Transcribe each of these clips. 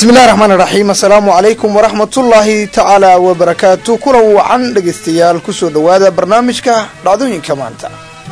bismillahi raxmaan raxiim assalaamu calaykum waraxmatullaahi tacaala wabarakaatu kulan wacan dhegaystayaal kusoo dhowaada barnaamijka dhacdooyinka maanta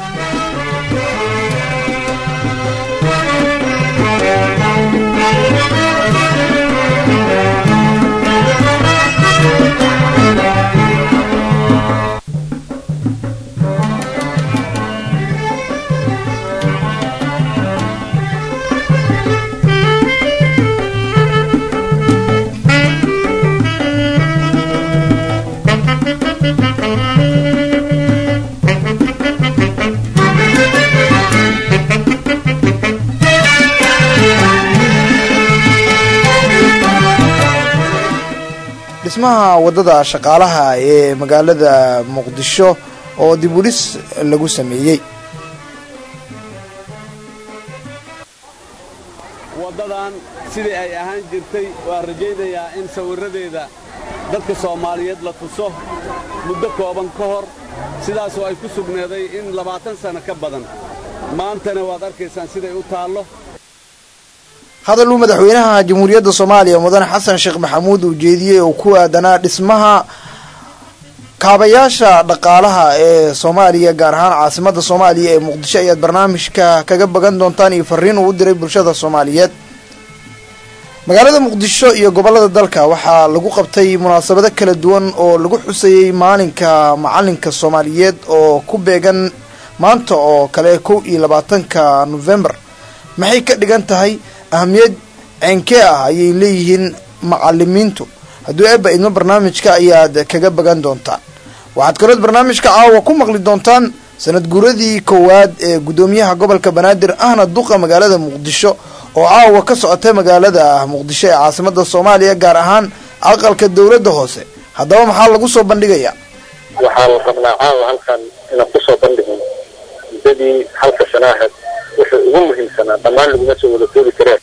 dhismaha waddada shaqaalaha ee magaalada muqdisho oo dib u dhis lagu sameeyey waddadan sidii ay ahaan jirtay waan rajaynayaa in sawirradeeda dadka soomaaliyeed la tuso muddo kooban ka hor sidaasoo ay ku sugneeday in labaatan sanno ka badan maantana waad arkaysaan siday u taallo hadal uu madaxweynaha jamhuuriyadda soomaaliya mudane xasan sheekh maxamuud uu jeediyey oo ku aadanaa dhismaha kaabayaasha dhaqaalaha ee soomaaliya gaar ahaan caasimadda soomaaliya ee muqdisho ayaad barnaamijka kaga bagan doontaan iyo fariin uu u diray bulshada soomaaliyeed magaalada muqdisho iyo gobollada dalka waxaa lagu qabtay munaasabado kala duwan oo lagu xusayey maalinka macalinka soomaaliyeed oo ku beegan maanta oo kale kow iyo labaatanka nofembar maxay ka dhigan tahay ahamiyad ceenkee ah ayay leeyihiin macalimiintu hadduu eebba idmo barnaamijka ayaad kaga bagan doontaan waxaad kalood barnaamijka caawa ku maqli doontaan sanad guuradii koowaad ee guddoomiyaha gobolka banaadir ahna duqa magaalada muqdisho oo caawa ka socota magaalada muqdisho ee caasimada soomaaliya gaar ahaan aqalka dowladda hoose haddaba maxaa lagu soo bandhigayaa waxaan rabnaa caawa halkan inaan kusoo bandhigno muddadii halka sana ahayd wuxuu ugu muhiimsanaa dhammaan laguma soo wada koobi kareen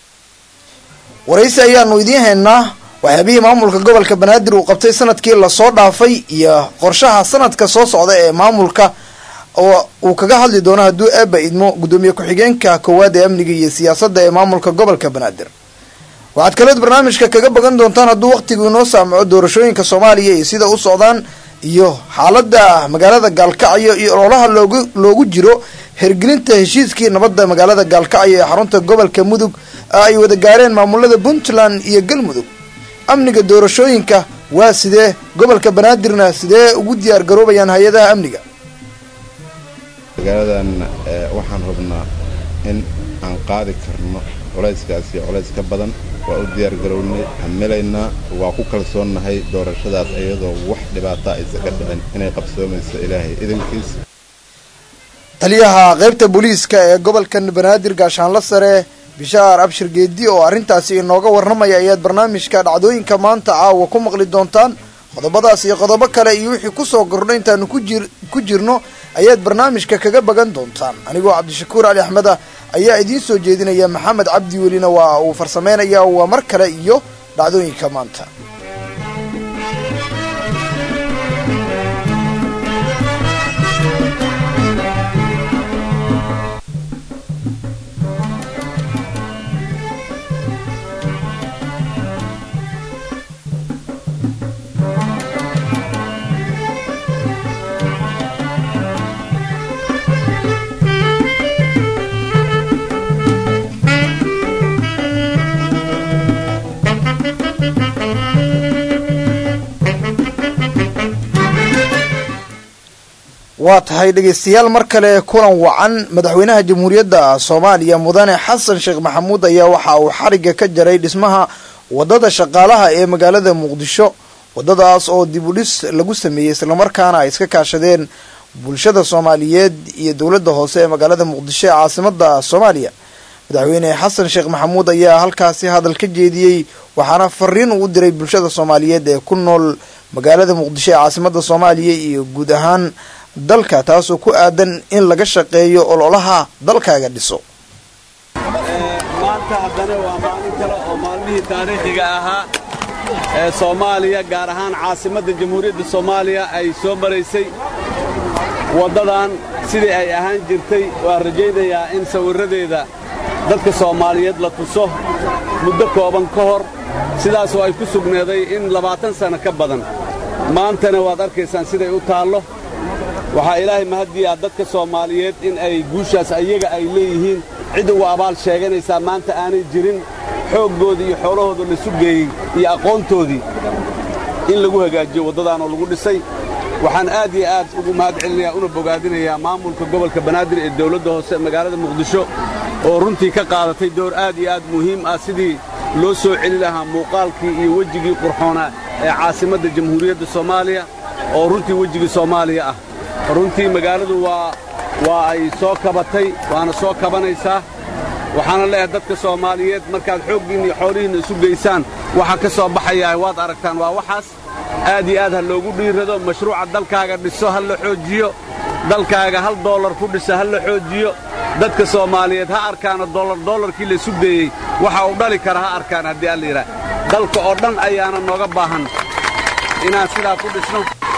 waraysi ayaanu idiin haynaa waxyaabihii maamulka gobolka banaadir uu qabtay sanadkii lasoo dhaafay iyo qorshaha sanadka soo socda ee maamulka oo uu kaga hadli doono hadduu eebba idmo guddoomiye ku-xigeenka koowaad ee amniga iyo siyaasadda ee maamulka gobolka banaadir waxaad kaleed barnaamijka kaga bagan doontaan hadduu wakhtigu inoo saamaco doorashooyinka soomaaliya iyo sida u socdaan iyo xaaladda magaalada gaalkacyo iyo ololaha loogu loogu jiro hergelinta heshiiskii nabadda magaalada gaalkacyo ee xarunta gobolka mudug ay wada gaareen maamulada puntland iyo galmudug amniga doorashooyinka waa sidee gobolka banaadirna sidee ugu diyaar garoobayaan hay-adaha amniga magaaladan waxaan hubnaa in aan qaadi karno culayskaas iyo culays ka badan waa u diyaar garownay hamilaynaa waa ku kalsoonnahay doorashadaas iyadoo wax dhibaata aysa ka dhicin inay qabsoomayso ilaahay idankiis taliyaha qaybta booliiska ee gobolka banaadir gaashaanla sare bishaar abshir geedi oo arrintaasi inooga warramaya ayaad barnaamijka dhacdooyinka maanta caawa ku maqli doontaan qodobadaas iyo qodobo kale iyo wixii kusoo kordha intaanu kujir ku jirno ayaad barnaamijka kaga bagan doontaan anigoo cabdishakuur cali axmeda ayaa idiin soo jeedinaya maxamed cabdi welina waa uu farsameynaya waa mar kale iyo dhacdooyinka maanta waa tahay dhegaystayaal mar kale kulan wacan madaxweynaha jamhuuriyadda soomaaliya mudane xasan sheekh maxamuud ayaa waxa uu xarigga ka jaray dhismaha waddada shaqaalaha ee magaalada muqdisho waddadaas oo dib u dhis lagu sameeyey islamarkaana ay iska kaashadeen bulshada soomaaliyeed iyo dowladda hoose ee magaalada muqdisho ee caasimada soomaaliya madaxweyne xasan sheekh maxamuud ayaa halkaasi hadal ka jeediyey waxaana fariin uu u diray bulshada soomaaliyeed ee ku nool magaalada muqdisho ee caasimada soomaaliya iyo guud ahaan dalka taasoo ku aadan in laga shaqeeyo ololaha dalkaaga dhiso maanta haddana waa maalin kale oo maalmihii taariikhiga ahaa ee soomaaliya gaar ahaan caasimadda jamhuuriyadda soomaaliya ay soo maraysay waddadan sidii ay ahaan jirtay waan rajaynayaa in sawirradeeda dadka soomaaliyeed la tuso muddo kooban ka hor sidaasoo ay ku sugneeday in labaatan sanno ka badan maantana waad arkaysaan siday u taallo waxaa ilaahay mahaddiyaa dadka soomaaliyeed in ay guushaas ayaga ay leeyihiin cid ugu abaal sheeganaysaa maanta aanay jirin xooggoodii iyo xoolahooda la sugeeyey iyo aqoontoodii in lagu hagaajiyo waddadaanoo lagu dhisay waxaan aad iyo aad ugu mahad celinayaa una bogaadinayaa maamulka gobolka banaadir ee dawladda hoose magaalada muqdisho oo runtii ka qaadatay door aad iyo aad muhiim ah sidii loo soo celi lahaa muuqaalkii iyo wejigii qurxoonaa ee caasimadda jamhuuriyadda soomaaliya oo runtii wejigii soomaaliya ah runtii magaaladu waa waa ay soo kabatay waana soo kabanaysaa waxaana leeyahay dadka soomaaliyeed markaad xooggiinna iyo xoolihiinna isu geysaan waxa ka soo baxayaa waad aragtaan waa waxaas aad iyo aad ha loogu dhiirrado mashruuca dalkaaga dhiso ha la xoojiyo dalkaaga hal doolar ku dhisa ha la xoojiyo dadka soomaaliyeed ha arkaano dollar dollarkii la isu deeyey waxa uu dhali kara ha arkaan haddii alla yidhaah dalka oo dhan ayaana nooga baahan inaan sidaa ku dhisno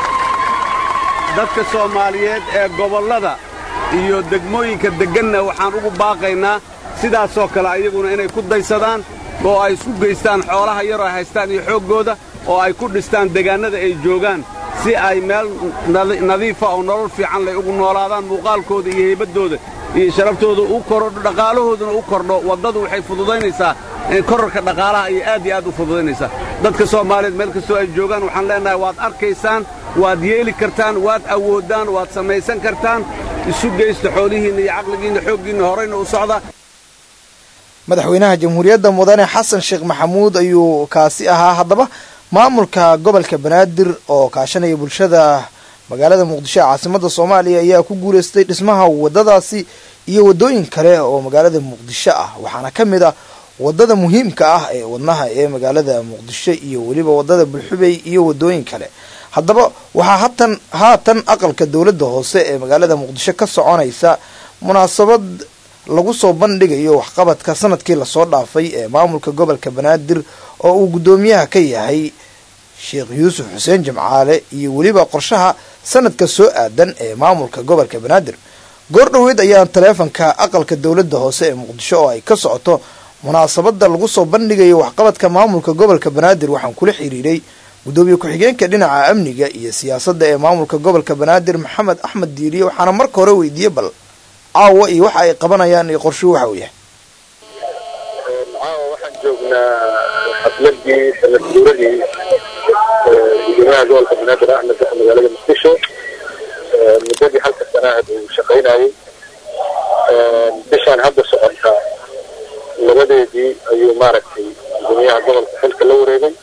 dadka soomaaliyeed ee gobollada iyo degmooyinka degganna waxaan ugu baaqaynaa sidaasoo kale ayaguna inay ku daysadaan oo ay isku geystaan xoolaha yaroo ay haystaan iyo xooggooda oo ay ku dhistaan degaannada ay joogaan si ay meel nadiifa oo nolol fiican lay ugu noolaadaan muuqaalkooda iyo heybaddooda iyo sharaftooda u korodho dhaqaalahooduna u kordho waddadu waxay fududaynaysaa korarka dhaqaalaha ayay aad iyo aad u fududaynaysaa dadka soomaaliyeed meel kastoo ay joogaan waxaan leenahay waad arkaysaan waad yeeli kartaan waad awooddaan waad samaysan kartaan isu geysta xoolihiinna iyo caqligiinna xooggiinna horayna u socda madaxweynaha jamhuuriyadda mudane xasan sheekh maxamuud ayuu kaasi ahaa haddaba maamulka gobolka banaadir oo kaashanaya bulshada magaalada muqdisho ee caasimada soomaaliya ayaa ku guuleystay dhismaha waddadaasi iyo waddooyin kale oo magaalada muqdisho ah waxaana ka mid ah waddada muhiimka ah ee wadnaha ee magaalada muqdisho iyo weliba waddada bulxubey iyo waddooyin kale haddaba waxaa hatan haatan aqalka dowladda hoose ee magaalada muqdisho ka soconaysa munaasabad lagu soo bandhigayo waxqabadka sanadkii lasoo dhaafay ee maamulka gobolka banaadir oo uu guddoomiyaha ka yahay sheekh yuusuf xuseen jimcaale iyo weliba qorshaha sanadka soo aadan ee maamulka gobolka banaadir goor dhoweed ayaa taleefanka aqalka dowladda hoose ee muqdisho oo ay ka socoto munaasabada lagu soo bandhigayo waxqabadka maamulka gobolka banaadir waxaan kula xiriiray guddoomiye ku-xigeenka dhinaca amniga iyo siyaasadda ee maamulka gobolka banaadir maxamed axmed diiriye waxaana marka hore weydiiyey bal caawa iyo waxa ay qabanayaan iyo qorshuhu waxa uu yahay caawa waxaan joognaa xafladii sanad guuradii gudoomiyaha gobolka banaadir axmed daxa magaalada muqdisho muddadii halka sanaahad uu shaqaynayey bishaan hadda socota labadeedii ayuu maaragtay gudoomiyaha gobolka xilka la wareegay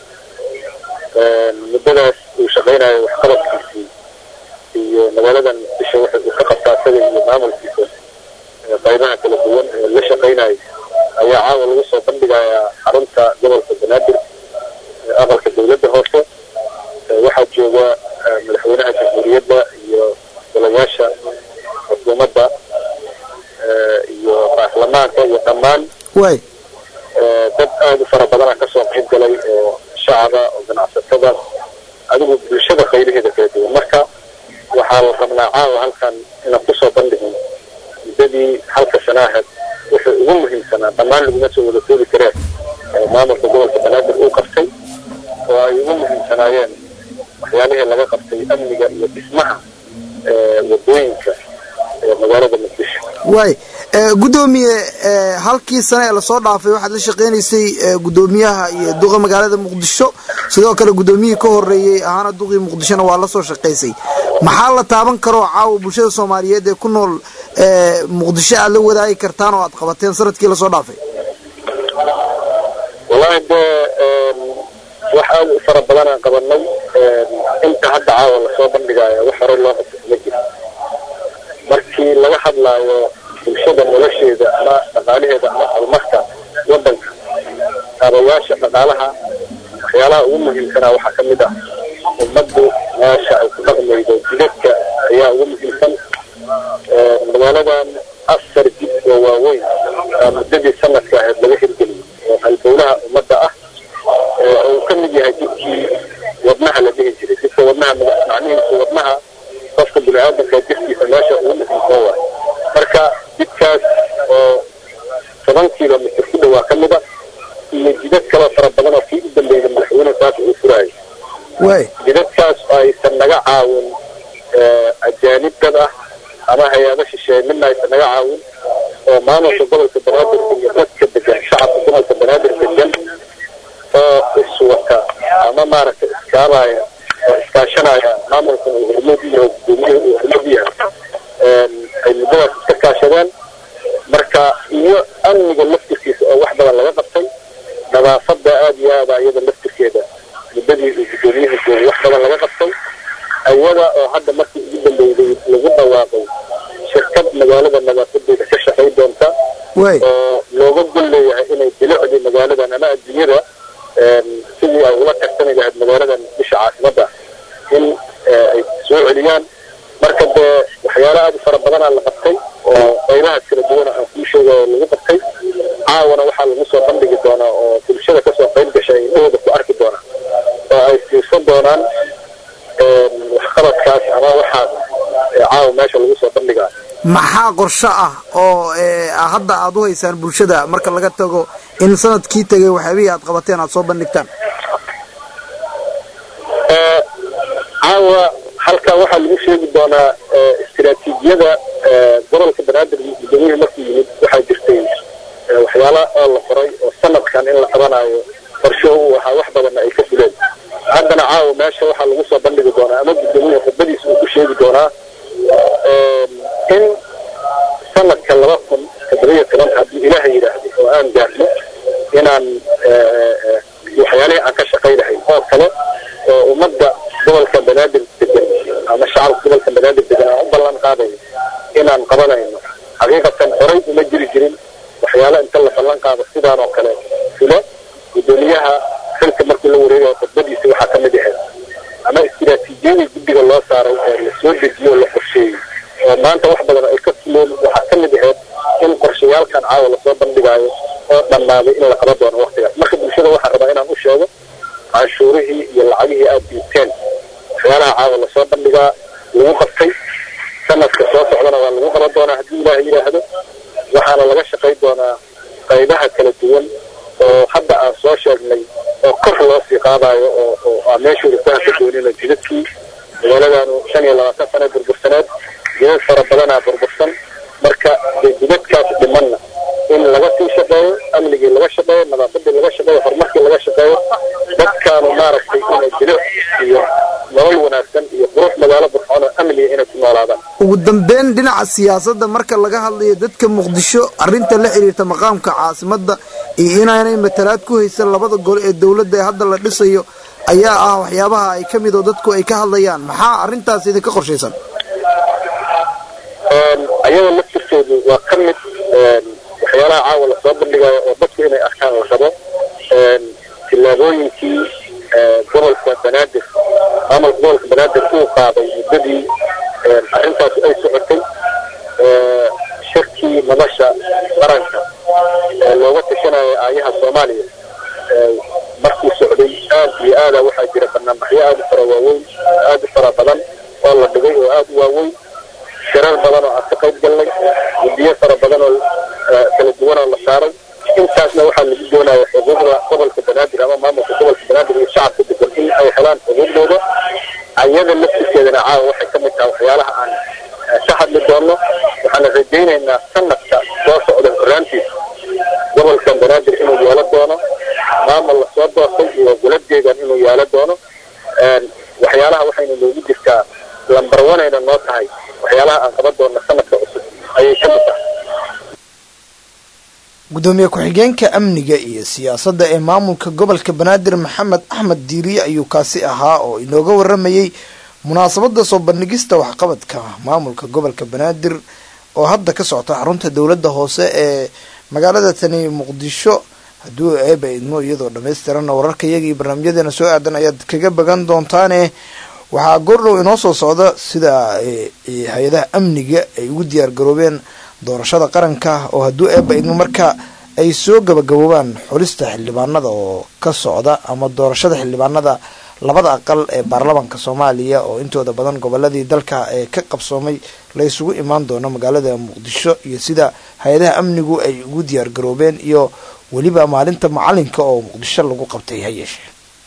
muddadaas uu shaqaynayo waxqabadkiisii iyo magaaladan muqdisho waxa uu ka qabtaa isaga iyo maamulkiisa qaybaha kala duwan ee la shaqaynayo ayaa caawa lagu soo bandhigayaa xarunta gobolka banaadir aqalka dowladda hoose waxaa jooga madaxweynaha jamhuuriyadda iyo golayaasha xukuumadda iyo baarlamaanka iyo dhammaan way dad aada u fara badana kasoo qayb galay oo shacaba oo ganacsatada adigu bulshada qaybaheeda kala duwan marka waxaa la rabnaa caawa halkan inaan kusoo bandhigin muddadii halka sanaaheed wuxuu ugu muhiimsanaa dhammaan laguma soo wada koobi kareen maamulka gobolka banaadir uu qabtay oo ay ugu muhiimsanaayeen waxyaalihii laga qabtay amniga iyo dhismaha wadooyinka ee magaalada muqdisho waay guddoomiye halkii sane ee lasoo dhaafay waxaad la shaqeynaysay guddoomiyaha iyo duqa magaalada muqdisho sidoo kale guddoomiyihii ka horeeyey ahaana duqii muqdishona waa lasoo shaqaysay maxaa la taaban karoo caawa bulshada soomaaliyeed ee ku nool muqdisho aad la wadaagi kartaan oo aad qabateen sanadkii lasoo dhaafay wallaahi dee wax aada u fara badanaan qabanay inta hadda caawa lasoo bandhigaayo wax horey loo qabto ma jiro markii laga hadlaayo bulshada nolosheeda ama dhaqaalaheeda ama horumarka wadanka kaabayaasha dhaqaalaha waxyaalaha ugu muhiimsanaa waxaa ka mid ah ummaddu meesha ay ku dhaqmaydo jidadka ayaa ugu muhiimsan magaaladan afar jid oo waaweyn aa muddadii sanadka ahayd laga hirgeliyay oo halbowlaha ummadda ah oo uu ka mid yahay jidkii wadnaha la dhihi jiray jidka wadnaha macnihiisu wadnaha qofka bini-aadamka jirkiisa meesha ugu muhiimsan waay marka jidkaas oo toban kilomitr ku dhawaa ka mid a iyo jidad kaloo fara badan oo kii u dambeeyay madaxweyne saas uu furaayo waay jidadkaas oo aysan naga caawin ajaanib dad ah ama hay-ado shisheeye midna aysan naga caawin oo maamulka gobolka banaadir iyo dadka degan shacabka gobolka banaadir degan oo iswata ama maaragtay iskaabaya oo iskaashanaya maamulkan uu hormuud iyo gudoomiyuhu uu hormuud yahay ay muddadaas iska kaashadeen marka iyo amniga laftirkiisa oo wax badan laga qabtay nadaafada aada iyo aada iyada laftirkeeda muddadii uu gudoomiyuhu joogay wax badan laga qabtay ayada oo hadda markii ugu dambeeyday lagu dhawaaqay shirkad magaalada nadaafadeeda ka shaqayn doonta waay oo looga gol leeyahay inay bilicdii magaaladan ama adduunyada sidii ay ula tartami lahayd magaaladan bisha caasimada in ay soo celiyaan marka dee waxyaalo aada u fara badanaa la qabtay oo qaybahaas kala duwana aan kuu sheegayo lagu qabtay caawana waxaa lagu soo bandhigi doonaa oo bulshada kasoo qayb gashay ay indhahooda ku arki doonaan oo ay fiirsan doonaan waxqabadkaas ama waxaas caawa meesha lagu soo bandhigaa maxaa qorsho ah oo hadda aada u haysaan bulshada marka laga tago in sanadkii tegay waxyaabihii aad qabateen aad soo bandhigtaan caawa halkan waxaa lagu sheegi doonaa istiraatiijiyada gobolka banaadir gudoomiyihii markuu yimid waxaa jirtay waxyaala oo la qoray oo sanadkan in la qabanayo qorsho uu ahaa wax badanna ay ka fuleen haddana caawa meesha waxaa lagu soo bandhigi doonaa ama gudoomiyihii khudbadiisa uu ku sheegi doonaa in sanadka laba kun toddobiyo tobanka haddii ilaaha yidhaahdo oo aan gaarno inaan waxyaalihii aan ka shaqaynahay oo kale oo ummadda gobolka banaadir degan ama shacabka gobolka banaadir degan aan u ballan qaadayo inaan qabanayno xaqiiqatan horay uma jiri jirin waxyaalo inta la ballan qaado sidaan oo kale fule gudoomiyaha xilka markii la wareegayo khudbadiisa waxaa ka mid ahayd ama istiraatiijiyadii guddiga loo saaray ee la soo dejiyo oo la qorsheeyey oo maanta wax badan ay ka fuleen waxaa ka mid ahayd in qorshayaalkan caawa lasoo bandhigaayo oo dhammaaday in la qaban doono waktigaas marka bulshada waxaan rabaa inaan u sheego canshuurihii iyo lacagihii aada diibteen waxyaalaha caawa lasoo bandhigaa lagu qabtay sanadka soo socdana waa lagu qaban doonaa haddii ilaaha yidhaahdo waxaana laga shaqayn doonaa qaybaha kala duwan oo hadda aan soo sheegnay oo kor loo sii qaadayo oo oo aan meeshooda ku haka doonina jidadkii magaaladanu shan iyo labaatan sana burbursaneed jidad fara badanaa burbursan marka dee jidadkaas dhimanna in laga sii shaqeeyo amnigii laga shaqeeyo nadaafadii laga shaqeeyo horumarkii laga shaqeeyo dadkaanu maaragtay inay bilic iyo nolol wanaagsan iyo qurux magaalo burxoon oo amniga inay ku noolaadaan ugu dambeyn dhinaca siyaasadda marka laga hadlayo dadka muqdisho arrinta la xiriirta maqaamka caasimadda iyo inaanay matalaad ku haysan labada gol ee dowladda ee hadda la dhisayo ayaa ah waxyaabaha ay ka mid oo dadku ay ka hadlayaan maxaa arrintaas idinka qorshaysan ayada laftirkeedu waa ka mid waxyaalaha caawa lasoo bandhigayo oo dadku inay arkaan la rabo tillaabooyinkii gobolka banaadir maamulka gobolka banaadir uu qaaday muddadii arrintaas ay socotay shirkii nolosha qaranka ee looga tashanayo aayaha soomaaliya markuu socday aad iyo aada waxaa jira banaanbaxyo aada u fara waaweyn aada u fara badan oo la dhigay oo aada u waaweyn shirar badan oo aan ka qayb galnay guddiyo fara badan oo kala duwan oo la saaray intaasna waxaa lagu doonaya xuquuqda gobolka banaadir ama maamulka gobolka banaadir iyo shacabka degan in ay helaan xuquuqdooda ayada laftirkeedana caawa waxay ka mid tahay waxyaalaha aan ka hadli doono waxaana rajaynaynaa sanadka soo socda horraantiisa gobolka banaadir inuu yeelo doono maamul lasoo doortay iyo goladeedan inuu yeelo doono waxyaalaha waxayna noogu jirtaa lambar wanayna noo tahay waxyaalaha aan qaban doona sanadka cusub ayay ka mid tahay gudoomiye ku-xigeenka amniga iyo siyaasadda ee maamulka gobolka banaadir maxamed axmed diiriye ayuu kaasi ahaa oo inooga waramayey munaasabada soo bandhigista waxqabadka maamulka gobolka banaadir oo hadda ka socota xarunta dowladda hoose ee magaalada tani muqdisho hadduu eeba idmo iyadoo dhammaystiranna wararka iyaga iyo barnaamijyadeena soo aadan ayaad kaga bagan doontaane waxaa goordhow inoo soo socda sida hay-adaha amniga ay ugu diyaar garoobeen doorashada qaranka oo hadduu eeba idmo marka ay soo gabagaboobaan xulista xildhibaanada oo ka socda ama doorashada xildhibaanada labada aqal ee baarlamaanka soomaaliya oo intooda badan goboladii dalka ee ka qabsoomay la isugu imaan doono magaalada muqdisho iyo sida hay-adaha amnigu ay ugu diyaar garoobeen iyo weliba maalinta macalinka oo muqdisho lagu qabtay ha yeeshee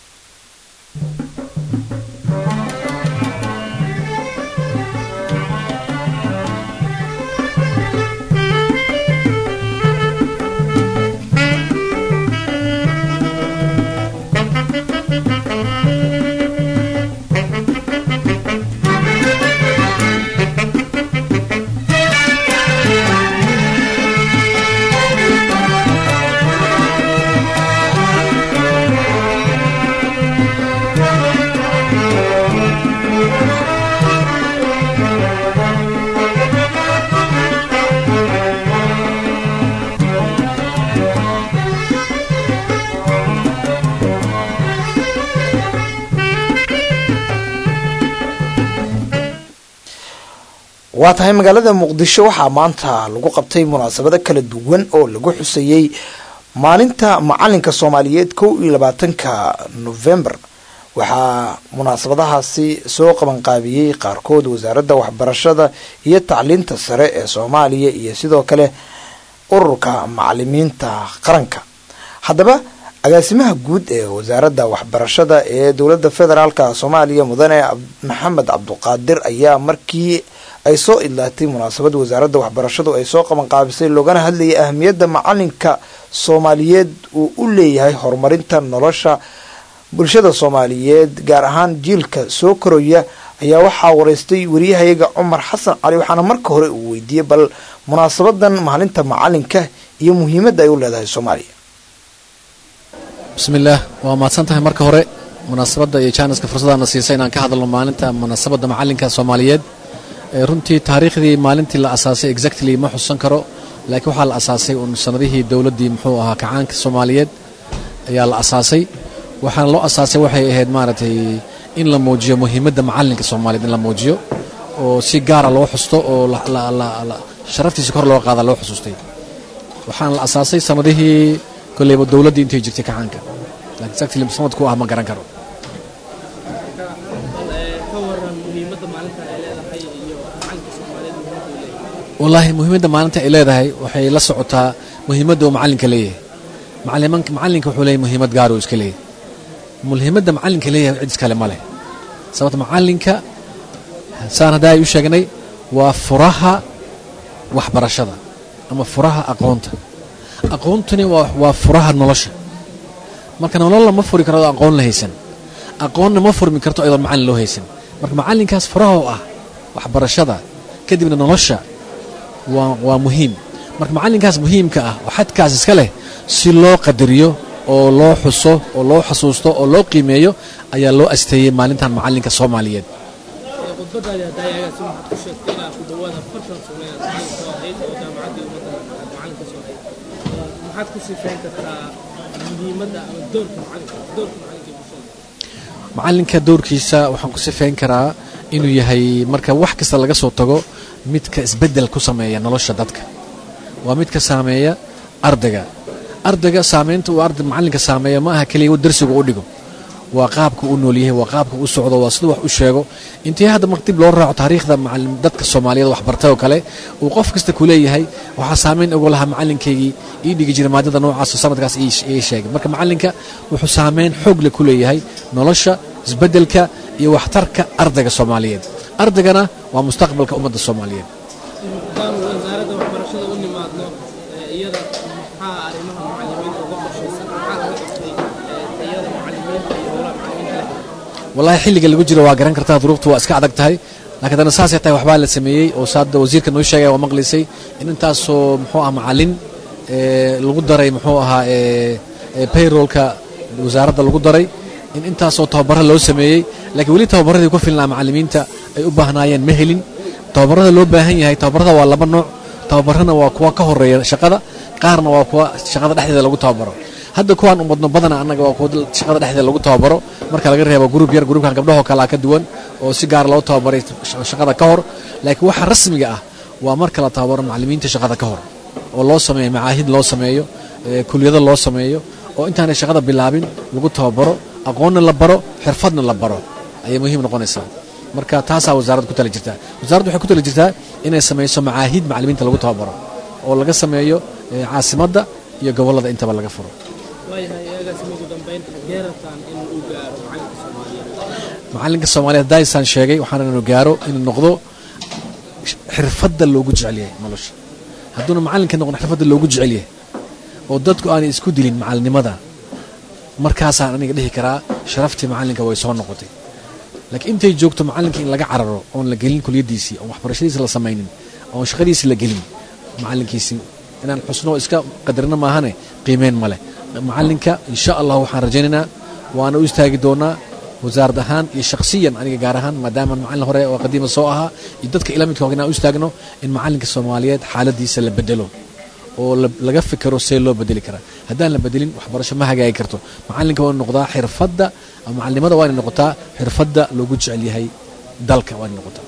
waa tahay magaalada muqdisho waxaa maanta lagu qabtay munaasabado kala duwan oo lagu xusayey maalinta macalinka soomaaliyeed kow iyo labaatanka november waxaa munaasabadahaasi soo qabanqaabiyey qaarkood wasaaradda waxbarashada iyo tacliinta sare ee soomaaliya iyo sidoo kale ururka macalimiinta qaranka haddaba agaasimaha guud ee wasaaradda waxbarashada ee dowladda federaalka soomaaliya mudane maxamed cabduqaadir ayaa markii ay soo idlaatay munaasabad wasaaradda waxbarashadu ay soo qabanqaabisay loogana hadlayay ahamiyadda macalinka soomaaliyeed uu u leeyahay horumarinta nolosha bulshada soomaaliyeed gaar ahaan jiilka soo koraya ayaa waxaa wareystay wariyahayaga cumar xasan cali waxaana marka hore uu weydiiyey bal munaasabadan maalinta macalinka iyo muhiimadda ay u leedahay soomaaliya bismillaah waa mahadsan tahay marka hore munaasabadda iyo jaaniska fursaddaana siisay inaan ka hadalno maalinta munaasabadda macalinka soomaaliyeed runtii taariikhdii maalintii la asaasay exactly ma xusan karo laakiin waxaa la asaasay uun sanadihii dowladdii muxuu ahaa kacaanka soomaaliyeed ayaa la asaasay waxaana loo asaasay waxay ahayd maaragtay in la muujiyo muhiimadda macalinka soomaaliyeed in la muujiyo oo si gaara loo xusto oo sharaftiisa kor loo qaada loo xusuustay waxaana la asaasay sanadihii kolleyba dowladdii intay jirtay kacaanka laakiin exactly sanadku ah ma garan karo wallaahi muhiimadda maalinta ay leedahay waxay la socotaa muhiimadda uu macalinka leeyahay macalinka wuxuu leeyahay muhiimad gaar uu iska leeyahay muhiimadda macalinka leeyahay cid iskale ma leh sababta macalinka saan hadda ay u sheegnay waa furaha waxbarashada ama furaha aqoonta aqoontuni waa furaha nolosha marka nolol lama furi karo aqoon la haysan aqoonna ma furmi karto iyadoon macalin loo haysan marka macalinkaas furaha oo ah waxbarashada kadibna nolosha waa muhiim marka macalinkaas muhiimka ah oo xadkaas iska leh si loo qadariyo oo loo xuso oo loo xasuusto oo loo qiimeeyo ayaa loo asteeyey maalintan macalinka soomaaliyeed macalinka doorkiisa waxaan ku sifeyn karaa inuu yahay marka wax kasta laga soo tago midka isbedel ku sameeya nolosha dadka waa midka saameeya ardayga ardayga saameynta uu arday macalinka saameeya ma aha keliya darsiga u dhigo waa qaabka u noolyahay waa qaabka u socdo waa siduu wax u sheego intii hadda mar dib loo raaco taariikhda dadka soomaaliyeed waxbartay oo kale uu qof kasta ku leeyahay waxaa saameyn ugu lahaa macalinkaygii ii dhigi jiray maadada noocaasoo sanadkaas ii sheegay marka macalinka wuxuu saameyn xoogle ku leeyahay nolosha isbedelka iyo waxtarka ardayga soomaaliyeed ardaygana waa mustaqbalka ummadda soomaaliyeed wallahi xilliga lagu jiro waa garan kartaa duruuftu waa iska adag tahay laakiin haddana saasay tahay waxbaa la sameeyey oo saada wasiirka noo sheegaya waa maqlaysay in intaasoo muxuu ah macalin lagu daray muxuu ahaa payrollka wasaaradda lagu daray in intaasoo tababaro loo sameeyey laakiin weli tababaradii ku filnaa macalimiinta ay u baahnaayeen ma helin tababarada loo baahan yahay tababarada waa laba nooc tababarana waa kuwa ka horeeya shaqada qaarna waa kuwa shaqada dhexdeeda lagu tababaro hadda kuwaan umadno badana annaga waa kuwa shaqada dhexdeeda lagu tababaro marka laga reebo gruub yar gruubkan gabdhahoo kalea ka duwan oo si gaar loo tababaray shaqada ka hor laakiin waxa rasmiga ah waa marka la tababaro macalimiinta shaqada ka hor oo loo sameeyo macaahid loo sameeyo kuliyado loo sameeyo oo intaanay shaqada bilaabin lagu tababaro aqoonna la baro xirfadna la baro ayay muhiim noqonaysaa marka taasaa wasaaradda ku tala jirtaa wasaaraddu waxay ku tala jirtaa inay samayso macaahiid macallimiinta lagu tababaro oo laga sameeyo caasimadda iyo gobollada intaba laga furo macalinka soomaaliyeed daisaan sheegay waxaana inuu gaaro inuu noqdo xirfadda loogu jecel yahay nolosha hadduuna macallinka noqon xirfadda loogu jecel yahay oo dadku aanay isku dilin macalinimada markaasaan aniga dhihi karaa sharaftii macallinka way soo noqotay laakiin intay joogto macallinka in laga cararo oon la gelin kuliyaddiisii oon waxbarashadiisi la samaynin oon shaqadiisi la gelin macallinkiisi inaan xusno iska qadarino maahane qiimeyn ma leh macallinka insha allah waxaan rajaynaynaa waana u istaagi doonaa wasaarad ahaan iyo shakhsiyan aniga gaar ahaan maadaama macallin hore oo qadiima soo ahaa iyo dadka ila midka inaan u istaagno in macallinka soomaaliyeed xaaladiisa la bedelo oo laga fikero see loo bedeli karaa haddaan la bedelin waxbarasho ma hagaagi karto macallinka waa inu noqdaa xirfadda macalinimada waa inay noqotaa xirfadda loogu jecel yahay dalka waa inay noqotaa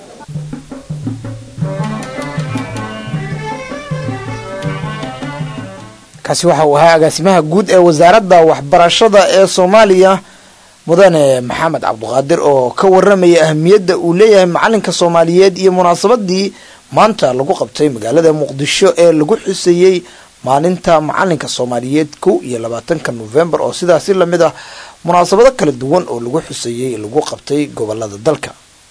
kaasi waxa uu ahaa agaasimaha guud ee wasaaradda waxbarashada ee soomaaliya mudane maxamed cabduqaadir oo ka waramaya ahamiyadda uu leeyahay macalinka soomaaliyeed iyo munaasabadii maanta lagu qabtay magaalada muqdisho ee lagu xuseeyey maalinta macalinka soomaaliyeed kow iyo labaatanka novembar oo sidaasi lamid ah munaasabado kala duwan oo lagu xuseeyey lagu qabtay gobolada dalka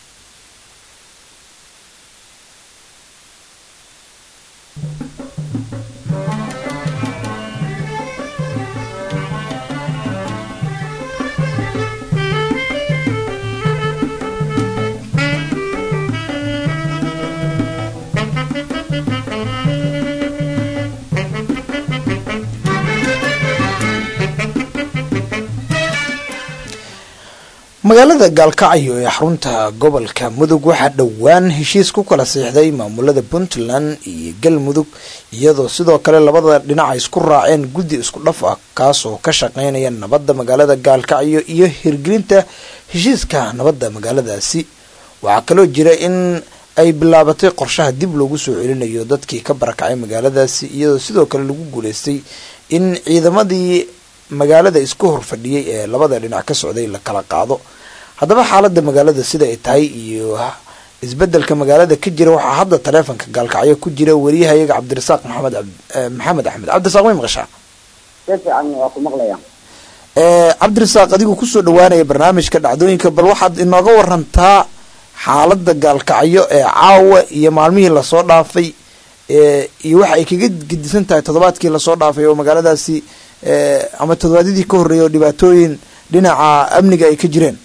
magaalada gaalkacyo ee xarunta gobolka mudug waxaa dhowaan heshiis ku kala siixday maamulada puntland iyo galmudug iyadoo sidoo kale labada dhinac ay isku raaceen guddi isku dhaf ah kaasoo ka shaqeynaya nabadda magaalada gaalkacyo iyo hirgelinta heshiiska nabadda magaaladaasi waxaa kaloo jira in ay bilaabatay qorshaha dib loogu soo celinayo dadkii ka barakacay magaaladaasi iyadoo sidoo kale lagu guuleystay in ciidamadii magaalada isku horfadhiyey ee labada dhinac ka socday la kala qaado haddaba xaalada magaalada sida ay tahay iyo isbedelka magaalada ka jira waxaa hadda taleefonka gaalkacyo ku jira wariyahayaga cabdirasaaq maxamed maxamed axmed cabdirasaaq may maqashaa si fiican waa ku maqlaya cabdirasaaq adigu kusoo dhawaanaya barnaamijka dhacdooyinka bal waxaad inooga warantaa xaalada gaalkacyo ee caawa iyo maalmihii lasoo dhaafay iyo waxa ay kaga gedisan tahay toddobaadkii lasoo dhaafay oo magaaladaasi ama toddobaadyadii ka horreeyay oo dhibaatooyin dhinaca amniga ay ka jireen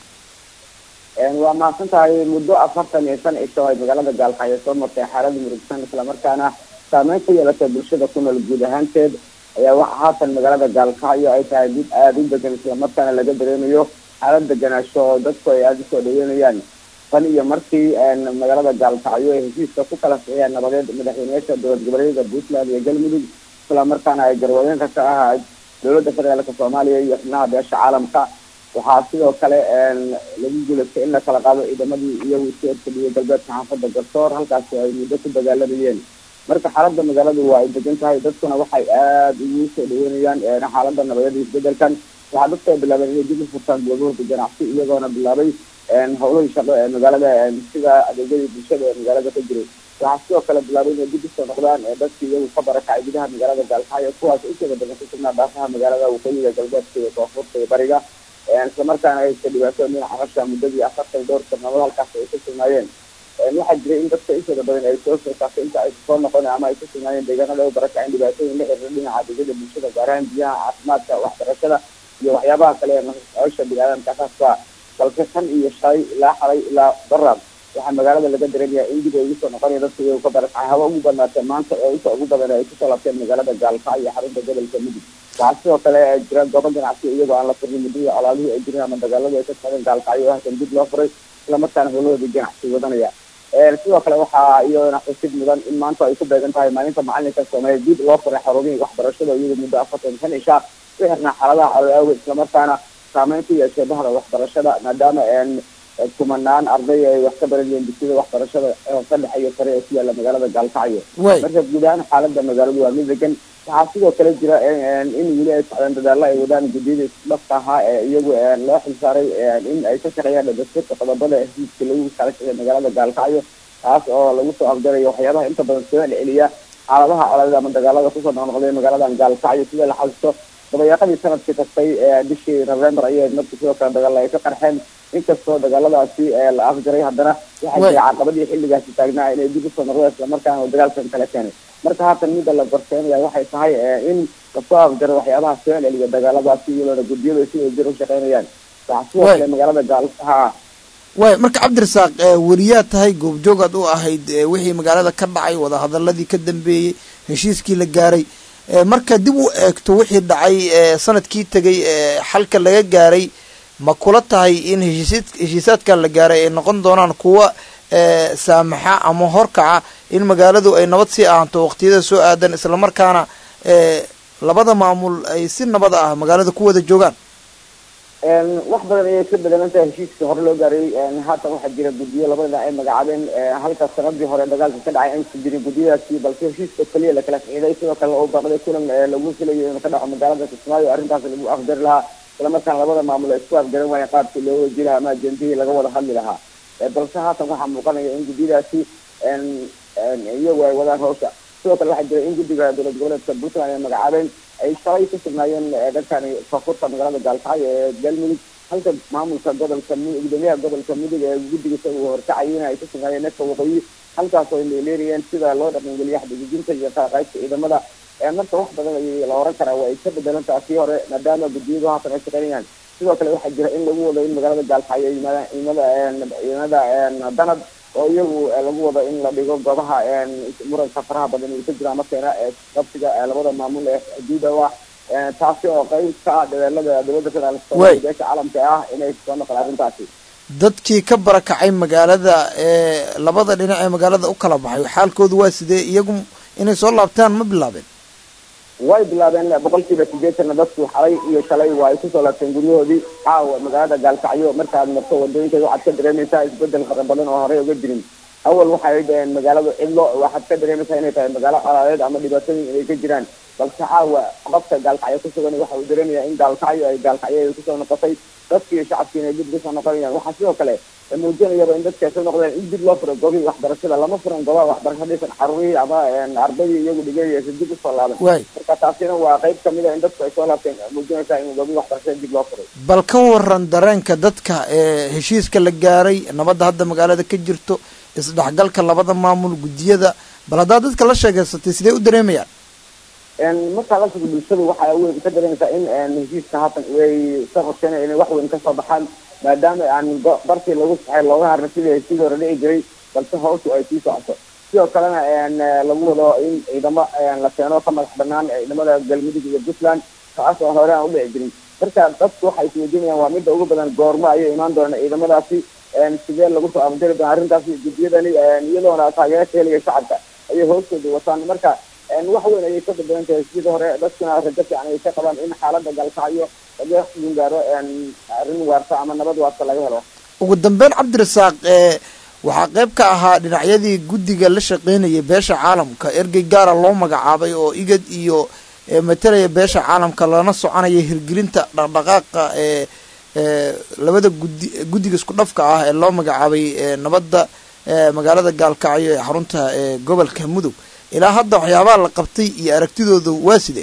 waa mahadsan tahay muddo afartan iyo shan cisho ay magaalada gaalkacyo soo martay xaalada murugsan islamarkaana saameyn ku yeelatay bulshada ku nool guud ahaanteed ayaa waxa haatan magaalada gaalkacyo ay tahay mid aada u degan islamarkaana laga dareemayo xaalad deganaasho oo dadku ay aada usoo dhaweynayaan tan iyo markii magaalada gaalkacyo ay heshiiska ku kala sixiyeen nabadeed madaxweyneyaasha dowlad goboleedyada puntland iyo galmudug islamarkaana ay garwadeenka ka ahaa dowladda federaalka soomaaliya iyo xubnaha beesha caalamka waxaa sidoo kale lagu guulaystay in la kala qaado ciidamadii iyagu isku erkadhiyay galbeedka xaafada garsoor halkaasi ay muddo ku dagaalamayeen marka xaalada magaaladu waa ay degan tahay dadkuna waxay aada ugu soo dhaweynayaan xaalada nabadeed iyo isbedelkan waxaa dadku ay bilaabeen inay dib u furtaan goobahooda ganacsi iyagoona bilaabay howlahii shaqo ee magaalada sida adeegyadii bulshada ee magaalada ka jiray waxaa sidoo kale bilaabay inay dib usoo noqdaan dadkii iyagu ka barakacay gudaha magaalada gaalkacyo kuwaas inteeda badan ku sugnaa dhaafaha magaalada waqooyiga galbeedka iyo koonfurta iyo bariga islamarkaana ay iska dhibaatooyin dhinaca nolosha muddadii afartan dhowr sannadood halkaas ay ku sugnaayeen waxaa jiray in dadka inteeda badan ay soo soo saartay inta ay soo noqon ama ay ku sugnaayeen deegaanada u barakaceen dhibaatooyin la xiriira dhinaca adeegyada bulshada gaar ahaan biyaha caafimaadka waxbarashada iyo waxyaabaha kale ee nolosha biniaadamka asaaskaa balse tan iyo shalay ilaa xalay ilaa barab waxaa magaalada laga dareemaya in dib ay ugu soo noqonaya dadka iyagu ka barakacay haba ugu badnaatee maanta oo inta ugu badan ay kusoo laabteen magaalada gaalkacyo iyo xarunta gobolka mudug waxaa sidoo kale jira goobo ganacsi iyagoo aan la furnin muddadii colaadihii ay jireen ama dagaaladu ay ka socdeen gaalkacyo oo halkan dib loo furay islamarkaana howlahoodii ganacsi wadanaya sidoo kale waxaa iyadana xusid mudan in maanta ay ku beegan tahay maalinta macalinka soomaaliya dib loo furay xarumihii waxbarashada iyadoo muddo afartan shan ishaa ku xirnaa xaaladaha calool awgeed islamarkaana saameyn ku yeeshay bahda waxbarashada maadaama kumanaan arday ay wax ka baranayeen dugsiyada waxbarashada hoose dhexe iyo sare ee ku yaala magaalada gaalkacyo marka guud ahaan xaalada magaaladu waa mid degan waxaa sidoo kale jira in weli ay socdaan dadaalo ay wadaan guddiyada isdhafka ahaa ee iyagu loo xilsaaray in ay ka shaqeeyaan dhadastirka qodobada heshiiska lagu kala shaqeeya magaalada gaalkacyo taas oo lagu soo afjarayo waxyaabaha inta badan soo celiya xaaladaha coladeed ama dagaalada kusoo noqnoqday magaaladan gaalkacyo sida la xasuusto dabayaaqadii sanadkii tagtay bishii november ayay markii sidoo kale dagaal ay ka qarxeen inkastoo dagaaladaasi la afjaray haddana waxay jiray caqabadii xilligaasi taagnaa inay dib usoo noqdeen islamarkaana dagaalkan kala keenay marka haatan midda la gorseynaya waxay tahay in lasoo afjaro waxyaabaha soo celiya dagaaladaasi iyadoona guddiyadu si wajir u shaqeynayaan waxaa sidoo kale magaalada gaalha way marka cabdirasaaq weriyaa tahay goobjoogaad u ahayd wixii magaalada ka dhacay wadahadaladii ka dambeeyey heshiiskii la gaaray marka dib u eegto wixii dhacay sanadkii tegay xalka laga gaaray ma kula tahay in heshiis heshiisaadkan la gaaray ay noqon doonaan kuwa saamaxa ama horkaca in magaaladu ay nabad sii ahanto waqtiyada soo aadan islamarkaana labada maamul ay si nabad ah magaalada ku wada joogaan wax badan ayay ka bedelantahay heshiiskii hore loo gaaray haatan waxaa jira guddiyo labada dhinac ay magacaabeen halka sanadii hore dagaalka ka dhacay aysan jirin guddiyadaasi balse heshiiska keliya lakala ficiday sidoo kale oo baaqday kulan lagu filayo inuu ka dhaco magaalada kismaayo arrintaas lagu afjari lahaa islamarkaana labada maamul ay isku afgaran waayeen qaabkii loo waji lahaa ama ajendihii laga wada hadli lahaa balse haatan waxaa muuqanaya in guddiyadaasi iyagu ay wadaan hawsha sidoo kale waxaa jira in guddiga dowlad goboleedka puntland ay magacaabeen ay shalay ku sugnaayeen dhankani koonfurta magaalada gaalkacyo ee galmudug halka maamulka gobolka gudoomiyaha gobolka mudug ee guddiga isaga horkacayina ay ku sugnaayeen neefka waqooyi halkaas oo ay leeleerayeen sida loo dhaqangeliya xadgudubinta iyo qaaqaybta ciidamada marka wax badan ayay la oran karaa waa ay ka bedelantaha kii hore maadaama guddiyadu haatan ay shaqeynayaan sidoo kale waxaa jira in lagu wado in magaalada gaalkacyo ay yimaadaan ciidamada ciidamada danab oo iyagu lagu wado in la dhigo goobaha muranka faraha badan uu ka jira markeena qabsiga labada maamul ee xuduuda ah taasi oo qayb ka ah dadaalada dowladda federaalk beesha caalamka ah inay soo noqon arrintaasi dadkii ka barakacay magaalada ee labada dhinac ee magaalada u kala baxay xaalkoodu waa sidee iyagu inay soo laabtaan ma bilaabeen way bilaabeen boqolkiiba sideetanna dadku xalay iyo shalay waa ay kusoo laabteen guryahoodii caawa magaalada gaalkacyo markaad marto wadooyinkeeda waxaad ka dareemaysaa isbedel fara badan oo horey uga jirin awal waxay dhaheen magaaladu cidlo waxaad ka dareemaysaa inay tahay magaalo colaadeed ama dhibaatooyin inay ka jiraan balse caawa qofka gaalkacyo ku sugan waxa uu dareemayaa in gaalkacyo ay gaalkacyo ay kusoo noqotay dadki iyo shacabkiina ay dib kusoo noqonayaan waxaa sidoo kale muujinayaba in dadka soo noqdeen in dib loo furo goobihii waxbarashada lama furan goobaha waxbarasho dhisan caruurihii ama ardaydii iyagu dhiganaysa dib usoo laaban marka taasina waa qayb kamid a in dadku ay soo laabteen muujinaysaa in goobihii waxbarashada dib loo furay bal ka waran dareenka dadka ee heshiiska la gaaray nabadda hadda magaalada ka jirto isdhexgalka labada maamul guddiyada bal haddaad dadka la sheegeysatay sidee u dareemayaan markaa dalka bulshadu waxaa weyn ka dareemaysaa in heshiiska haatan way ka qorsheynaya inay wax weyn kasoo baxaan maadaama aan bartii lagu saxay looga harna sidii heshiidii hore dhici jiray balse hawshu ay sii socoto sidoo kalena lagu wado in ciidamo la keeno ka madax banaan ciidamada galmudug iyo puntland kaas oo hore aan udhici jirin marka dadku waxay isweydiinayaan waa midda ugu badan goormo ayay imaan doonaan ciidamadaasi sidee lagu soo afjari doona arrintaasi guddiyadani iyadoona taageerka heliya shacabka ayay hoostooda wataan marka wax weyn ayay ka bedelan tahay sidii hore dadkuna rajo fiican ay ka qabaan in xaalada galkacyo laga gaaro arrin waarta ama nabad waarta laga helo ugu dambeyn cabdirasaaq waxaa qayb ka ahaa dhinacyadii guddiga la shaqeynayay beesha caalamka ergey gaara loo magacaabay oo igad iyo matalaya beesha caalamka lana soconaya hirgelinta dhaqdhaqaaqa ee labada gudi guddiga isku dhafka ah ee loo magacaabay nabadda magaalada gaalkacyo ee xarunta gobolka mudug ilaa hadda waxyaabaha la qabtay iyo aragtidooda waa sidee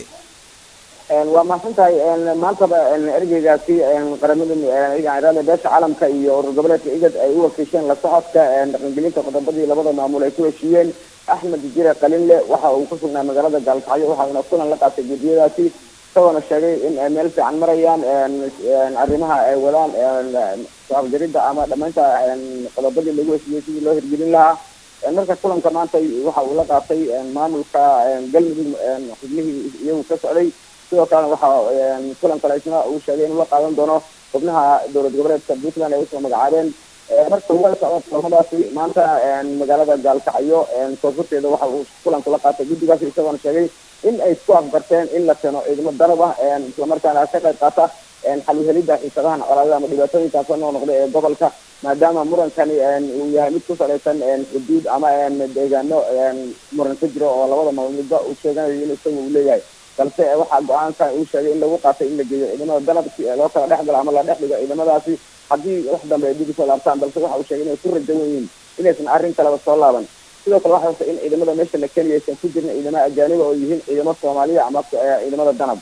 waa mahadsan tahay maantaba ergeygaasi qaramada irada beesha caalamka iyo urur goboleedka igad ay u wakiisheen la socodka dhaqangelinta qodobadii labada maamul ay ku heshiiyeen axmed jire qalinle waxa uu ku sugnaa magaalada gaalkacyo waxauna kulan la qaatay guddiyadaasi isagoona sheegay in ay meel fiican marayaan arrimaha ay wadaan afjaridda ama dhamaynta qodobadii lagu heshiiyey sidii loo hirgelin lahaa marka kulanka maanta waxa uu la qaatay maamulka galmudug xubnihii iyagu ka socday sidoo kalena waxa kulan kale isna uu sheegay inuu la qaadan doono xubnaha dowlad goboleedka puntland ay usoo magacaabeen marka uga socda kulamadaasi maanta magaalada gaalkacyo koonfurteeda waxa uu kulanku la qaatay guddigaasi isagoona sheegay in ay isku afgarteen in la keeno ciidamo danab ah islamarkaana ka qayb qaata xaluhelida xiisadahan colaadada ama dhibaatooyinkaas noo noqda ee gobolka maadaama murankani uu yahay mid ku salaysan xuduud ama deegaano muran ka jiro oo labada maamulba uu sheeganayo in isaga uu leeyahay balse waxaa go-aankan uu sheegay in lagu qaatay in la geeyo ciidamada danab si loo kala dhex galo ama la dhex dhigo ciidamadaasi haddii wax dambe ay dib usoo laabtaan balse waxa uu sheegay inay ku rajawan yihiin inaysan arrin kaleba soo laaban sidoo kale waxa in ciidamada meesha la keliya aysan ku jirin ciidamada ajaaniba oo yihiin ciidamo soomaaliya ama ciidamada danab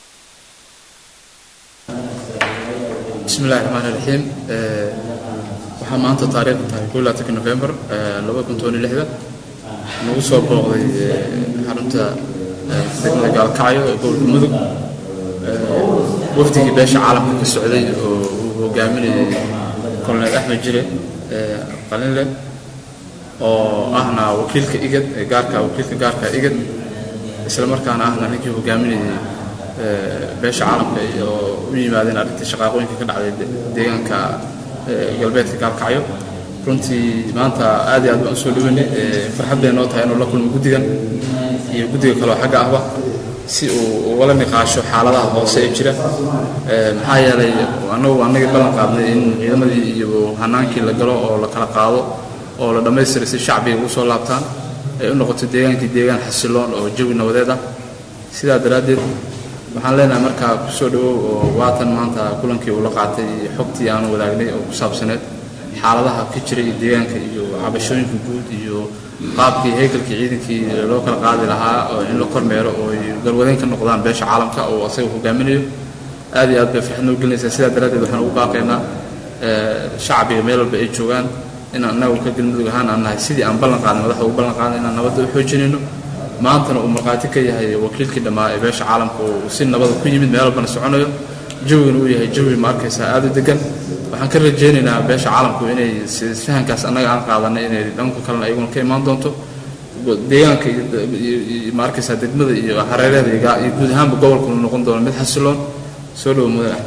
bismi illahi raxmaan iraxiim waxaa maanta taariikhda tahay ko labaatanka november laba kun toban iyo lixda nagu soo booqday xarunta degmada gaalkacyo ee gobolka mudug wafdigii beesha caalamka ka socday oo uu hogaaminayay colonel axmed jire qalinle oo ahna wakiilka igad ee gaarka wakiilka gaarka igad isla markaana ahna ninkii hogaaminayay beesha caalamka oo u yimaadeen arrintii shaqaaqooyinka ka dhacday deegaanka galbeedka gaalkacyo runtii maanta aad iyo aad baan usoo dhaweynay farxad bay noo tahay inuu la kulmo guddigan iyo guddiga kaleo xagga ahba si uu ugala niqaasho xaaladaha hoose ee jira maxaa yeelay annagu annagii ballan qaadnay in ciidamadii iyo hanaankii la galo oo la kala qaado oo la dhammaystiray si shacbiga ugu soo laabtaan ay u noqoto deegaankii deegaan xasiloon oo jawi nabadeed ah sidaa daraaddeed waxaan leenahay markaa kusoo dhawow oo waatan maanta kulankii uu la qaatay iyo xogtii aanu wadaagnay oo ku saabsaneed xaaladaha ka jira iyo deegaanka iyo cabashooyinka guud iyo qaabkii haykalkii ciidankii loo kala qaadi lahaa oo in la kormeero oo ay garwadeyn ka noqdaan beesha caalamka oo asaga hogaaminayo aad iyo aad bay farxad noo gelinaysaa sidaa daraaddeed waxaan ugu baaqaynaa shacbiga meel walba ay joogaan inaan annagu ka galmudug ahaan aan nahay sidii aan ballan qaadnay madaxda ugu ballan qaadnay inaan nabadda u xoojinayno maantana uu markhaati ka yahay wakiilkii dhammaa ee beesha caalamka uu si nabada ku yimid meel walbana soconayo jawigana uu yahay jawi ma arkaysaa aada u degan waxaan ka rajaynaynaa beesha caalamku inay fahankaas annaga aan qaadanay inay dhanka kalena ayaguna ka imaan doonto deegaanka iyo ma arkaysaa degmada iyo hareeraheeda iyo guud ahaanba gobolkuna noqon doono mid xasiloon soo dhowo mudan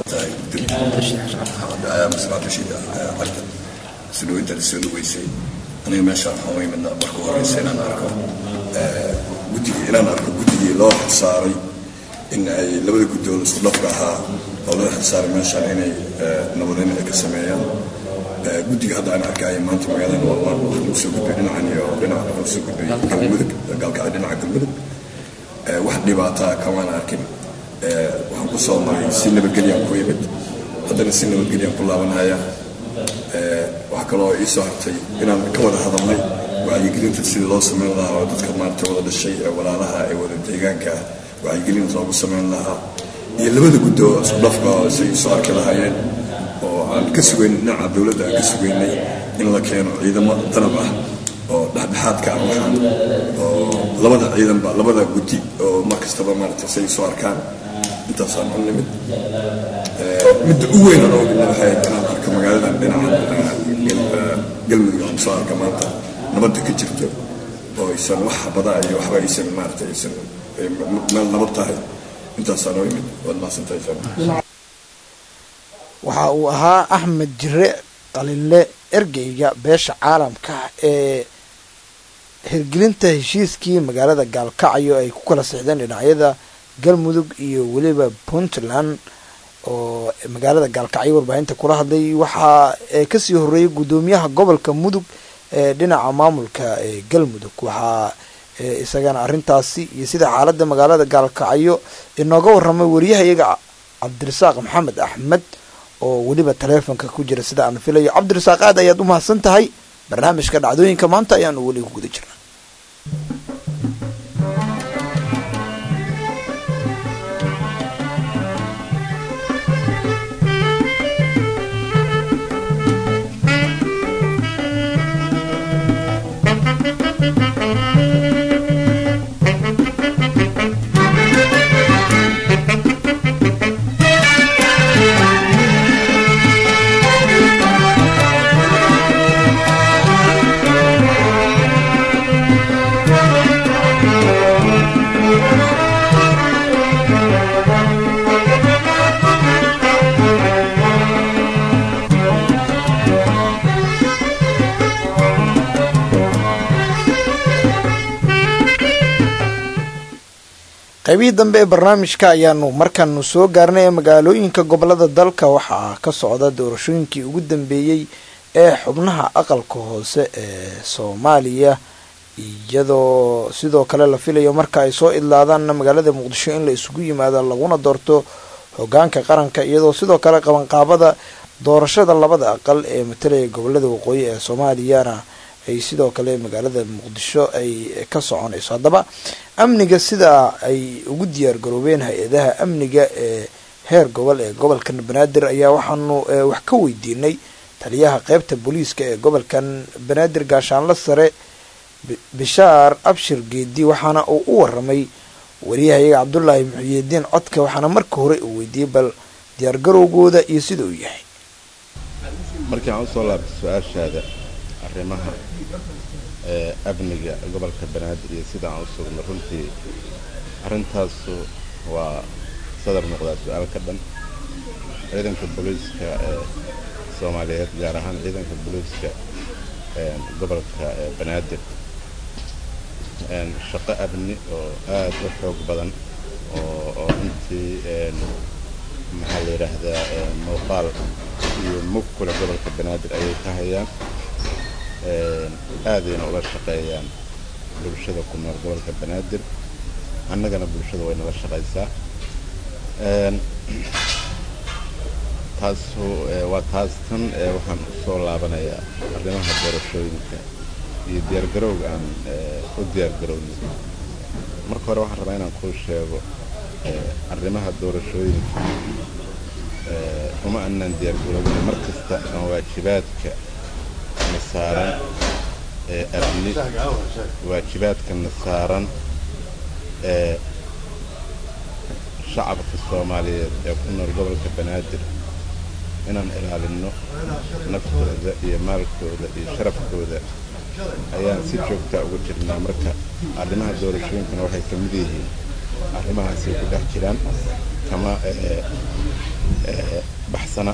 sudhaweynta la soo dhaweysay aniga meeshaan waxaan u imidna marka u horeysa inaan arko guddigii inaan arko guddigii loo xilsaaray in ay labada guddood isku dhafka ahaa oo loo xilsaaray meeshaan inay nabadeyn ay ka sameeyaan guddiga hadda aan arkaayo maanta magaalada waa lagu soo gudbay dhinacan iyo dhinaca lagu soo gudbay galmudug gaalkacyo dhinaca galmudug wax dhibaataa kamaan arkin waxaan ku soo maray si nabadgelyaan ku imid haddana si nabadgelyaan ku laabanaya waxaa kaloo ii soo hartay inaan ka wada hadalnay wacyigelinta sidii loo samayn lahaa oo dadka maarata wada dhashay ee walaalaha ee wada deegaanka wacyigelin loogu samayn lahaa iyo labada guddo isku dhafka oo say soo arki lahaayeen oo aan ka sugayn dhinaca dowladda aan ka sugaynay in la keeno ciidamo danab ah oo dhexdhexaadka ah waxaan oo labada ciidanba labada guddi oo mar kastaba maarata say soo arkaan intaasaan u nimid midda u weyn oo midna waxay inaan arko magaaladan dhinaca galmudug aan soo arka maanta nabadda ka jirto oo aysan wax badaa iyo waxba aysan maarata aysan meel nabad tahay intaasaan u imid waad mahadsantahay waxa uu ahaa axmed jire qalinle ergeyga beesha caalamka ee hirgelinta heshiiskii magaalada gaalkacyo ay ku kala sixdeen dhinacyada galmudug iyo weliba puntland oo magaalada gaalkacyo warbaahinta kula hadlay waxaa kasii horeeyay guddoomiyaha gobolka mudug ee dhinaca maamulka ee galmudug waxaa isagana arintaasi iyo sida xaalada magaalada gaalkacyo inooga waramay wariyahayaga cabdirasaaq maxamed axmed oo weliba taleefonka ku jira sida aan filayo cabdirasaaq aad ayaad u mahadsan tahay barnaamijka dhacdooyinka maanta ayaanu weli ku guda jirna qaybihii dambe ee barnaamijka ayaanu markaanu soo gaarnay ee magaalooyinka gobolada dalka waxaa ka socda doorashooyinkii ugu dambeeyey ee xubnaha aqalka hoose ee soomaaliya iyadoo sidoo kale la filayo marka ay soo idlaadaanna magaalada muqdisho in la isugu yimaado laguna doorto hogaanka qaranka iyadoo sidoo kale qabanqaabada doorashada labada aqal ee matalaya gobolada waqooyi ee soomaaliyana ay sidoo kale magaalada muqdisho ay ka soconayso haddaba amniga sidaa ay ugu diyaar garoobeen hay-adaha amniga ee heer gobol ee gobolkan banaadir ayaa waxaanu wax ka weydiinay taliyaha qeybta booliiska ee gobolkan banaadir gaashaanla sare bishaar abshir geedi waxaana uu u waramay wariyahayaga cabdulaahi muxiyidiin codka waxaana marka hore uu weydiiyey bal diyaargarowgooda iyo sida uu yahay markii aan usoo laabtay su-aashaada arrimaha ee amniga gobolka banaadir iyo sida aan u sugno runtii arrintaasu waa sadar noqdaa su-aal ka dhan ciidanka booliiska ee soomaaliyeed gaar ahaan ciidanka booliiska gobolka banaadir shaqo abni oo aad u xoog badan oo runtii maxaa la yidhaahdaa muuqaal iyo mug kule gobolka banaadir ayay ka hayaan aadayna ula shaqeeyaan bulshada ku nool gobolka banaadir annagana bulshada way nala shaqaysaa taasu waa taas tan waxaan usoo laabanayaa arrimaha doorashooyinka iyo diyaargarowga aan u diyaargarowno marka hore waxaan rabaa inaan kuu sheego arrimaha doorashooyinka uma anaan diyaargarowna mar kasta aan waajibaadka na saaran ee abni waajibaadka na saaran ee shacabka soomaaliyeed ee ku nool gobolka banaadir inaan ilaalinno naftooda iyo maalkooda iyo sharafkooda ayaan si joogtaa uga jirnaa marka arrimaha doorashooyinkana waxay ka mid yihiin arrimahaasay ku dhex jiraan kama baxsana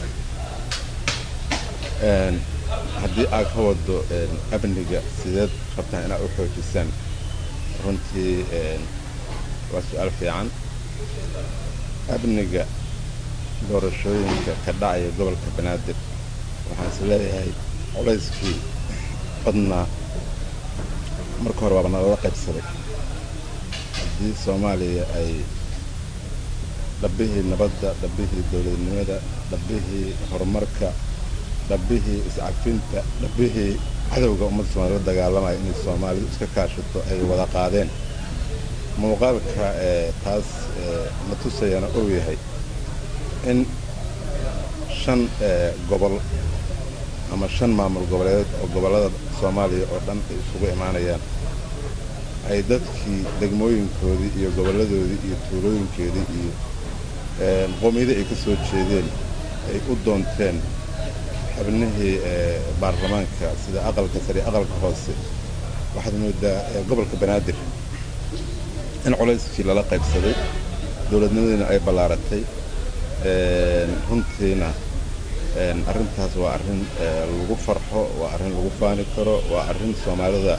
haddii aad ka wado amniga sideed rabtaan inaad u xoojisaan runtii waa su-aal fiican amniga doorashooyinka ka dhacaya gobolka banaadir waxaan is leeyahay culayskii badnaa marka hore waaba nalala qaybsaday haddii soomaaliya ay dhabbihii nabadda dhabbihii dowladnimada dhabbihii horumarka dhabbihii iscafinta dhabbihii cadowga ummadda soomaliya la dagaalamaya inay soomaalidu iska kaashato ay wada qaadeen muuqaalka ee taas na tusayana ou yahay in shan gobol ama shan maamul goboleed oo gobollada soomaaliya oo dhan ay isugu imaanayaan ay dadkii degmooyinkoodii iyo gobolladoodii iyo tuulooyinkeedii iyo qoomiyadii ay ka soo jeedeen ay u doonteen xubnihii baarlamaanka sida aqalka sare aqalka hoose waxaad moodaa gobolka banaadir in culayskii lala qaybsaday dowladnimadiina ay ballaaratay runtiina arrintaas waa arrin lagu farxo waa arrin lagu faani karo waa arrin soomaalida